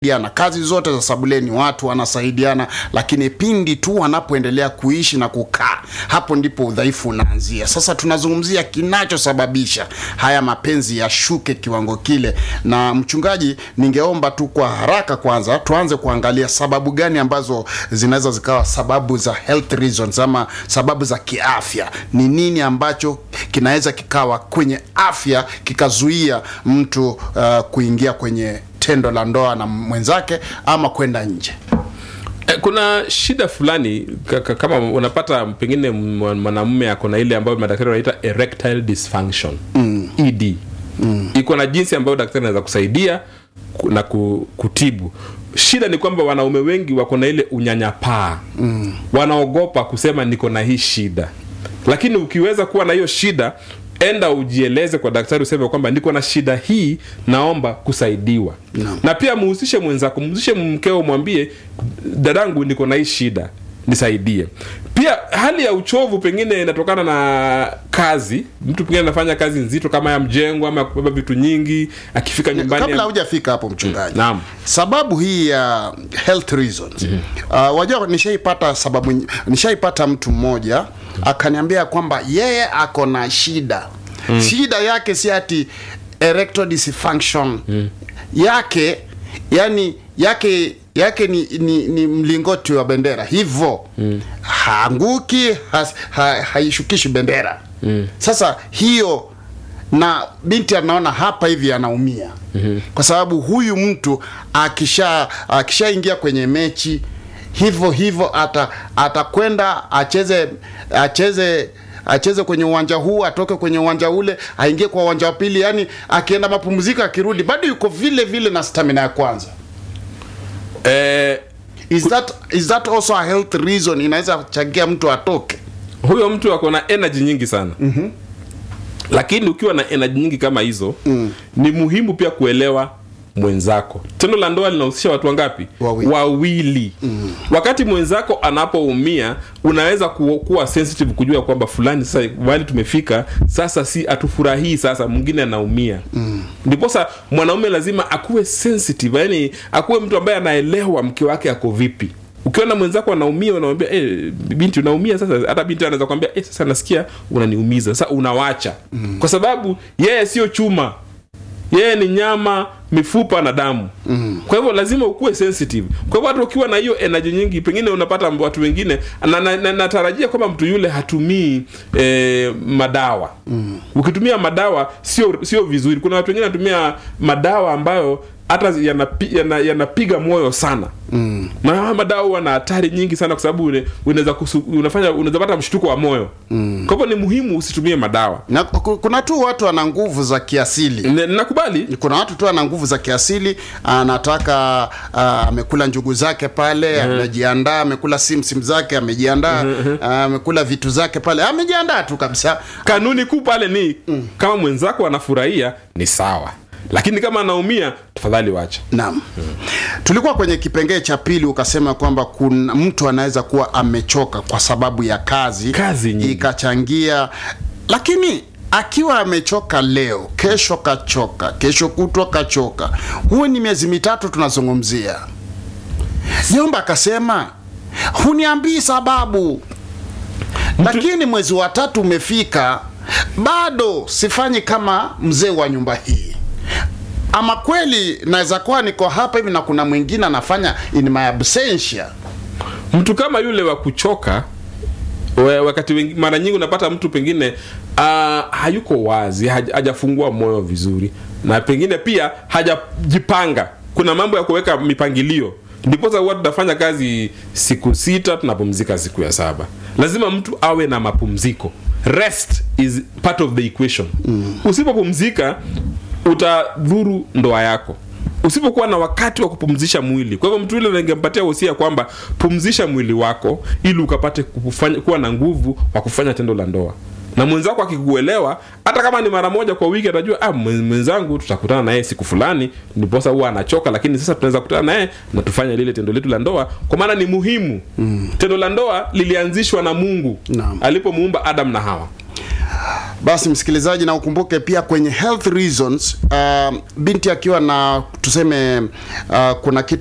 wanasaidiana kazi zote za sabuleni watu wanasaidiana lakini pindi tu wanapoendelea kuishi na kukaa hapo ndipo udhaifu unaanzia sasa tunazungumzia kinachosababisha haya mapenzi yashuke kiwango kile na mchungaji ningeomba tu kwa haraka kwanza tuanze kuangalia sababu gani ambazo zinaweza zikawa sababu za health reasons ama sababu za kiafya ni nini ambacho kinaweza kikawa kwenye afya kikazuia mtu uh, kuingia kwenye tendo la ndoa na mwenzake ama kwenda nje Eh, kuna shida fulani ka- ka- kama unapata pengine mwa- mwanamume ako na ile ambayo madaktari wanaita erectile dysfunction mm. ed mm. iko na jinsi ambayo daktari anaweza kusaidia ku- na ku- kutibu shida ni kwamba wanaume wengi wako na ile unyanyapaa mm. wanaogopa kusema niko na hii shida lakini ukiweza kuwa na hiyo shida enda ujieleze kwa daktari useme kwamba niko na shida hii naomba kusaidiwa Naam. na pia muhusishe mwenzako muhusishe mkeo mwambie dadangu niko na hii shida nisaidie pia hali ya uchovu pengine inatokana na kazi mtu pengine anafanya kazi nzito kama ya mjengo ama ya kubeba vitu nyingi akifika nyumbani kabla hujafika hapo mchungaji Naam. sababu hii ya health reasons uh, wajua nishaipata sababu ny- nishaipata mtu mmoja akaniambia kwamba yeye ako na shida shida yake si ati erectile dysfunction yake yani yake yake ni, ni, ni mlingoti wa bendera hivyo mm. haanguki has, ha, haishukishi bendera mm. sasa hiyo na binti anaona hapa hivi anaumia mm-hmm. kwa sababu huyu mtu akisha akishaingia kwenye mechi hivyo hivyo ata atakwenda acheze acheze acheze kwenye uwanja huu atoke kwenye uwanja ule aingie kwa uwanja wa pili yani akienda mapumziko akirudi bado yuko vile vile na stamina ya kwanza eh, is that, is that also a health reason inaweza kuchangia mtu atoke huyo mtu ako na energy nyingi sana mm-hmm. lakini ukiwa na energy nyingi kama hizo mm. ni muhimu pia kuelewa mwenzako tendo la ndoa linahusisha watu wangapi Wawili. wawili. Mm. wakati mwenzako anapoumia unaweza ku, kuwa sensitive kujua kwamba fulani sasa wali tumefika sasa si atufurahii sasa mwingine anaumia mm. ndiposa mwanaume lazima akuwe sensitive yani akuwe mtu ambaye anaelewa mke wake ako vipi ukiona mwenzako anaumia unamwambia eh, binti unaumia sasa hata binti anaweza kwambia eh, sasa nasikia unaniumiza sasa unawacha mm. kwa sababu yeye sio chuma yeye ni nyama mifupa na damu mm. kwa hivyo lazima ukuwe sensitive kwa hivyo hata ukiwa na hiyo energy nyingi pengine unapata watu wengine na, na, na, natarajia kwamba mtu yule hatumii eh, madawa mm. ukitumia madawa sio sio vizuri kuna watu wengine wanatumia madawa ambayo hata yanapi- yana- yanapiga moyo sana mm. na haya madawa huwa na hatari nyingi sana kwa sababu une- unaweza kusu- unafanya unaweza pata mshtuko wa moyo mm. kwa hivyo ni muhimu usitumie madawa na ku- kuna tu watu wana nguvu za kiasili N- nakubali kuna watu tu ana nguvu za kiasili anataka ah, amekula njugu zake pale amejiandaa amekula simsim zake amejiandaa ah, amekula vitu zake pale amejiandaa tu kabisa kanuni kuu pale ni mm. kama mwenzako anafurahia ni sawa lakini kama anaumia tafadhali wacha naam tulikuwa kwenye kipengee cha pili ukasema kwamba kuna mtu anaweza kuwa amechoka kwa sababu ya kazi Kazi nyingi. ikachangia lakini akiwa amechoka leo kesho kachoka kesho kutwa kachoka huo ni miezi mitatu tunazungumzia Jomba akasema huniambii sababu, lakini mwezi wa tatu umefika, bado sifanyi kama mzee wa nyumba hii. Ama kweli naweza kuwa niko hapa hivi na kuna mwingine anafanya in my absentia. mtu kama yule wa kuchoka we- wakati wengi, mara nyingi unapata mtu pengine uh, hayuko wazi haj- hajafungua moyo vizuri na pengine pia hajajipanga kuna mambo ya kuweka mipangilio ndiposa huwa tunafanya kazi siku sita tunapumzika siku ya saba lazima mtu awe na mapumziko rest is part of the equation mm. usipopumzika utadhuru ndoa yako usipokuwa na wakati wa kupumzisha mwili kwa hivyo mtu yule ningempatia wosia kwamba pumzisha mwili wako ili ukapate kufanya, kuwa na nguvu wa kufanya tendo la ndoa na mwenzako akikuelewa hata kama ni mara moja kwa wiki atajua ah, mwen- mwenzangu tutakutana naye siku fulani ndiposa huwa anachoka lakini sasa tunaweza kutana naye na tufanye lile tendo letu la ndoa kwa maana ni muhimu mm. tendo la ndoa lilianzishwa na mungu Naam. alipomuumba adam na hawa basi msikilizaji na ukumbuke pia kwenye health reasons uh, binti akiwa na tuseme uh, kuna kitu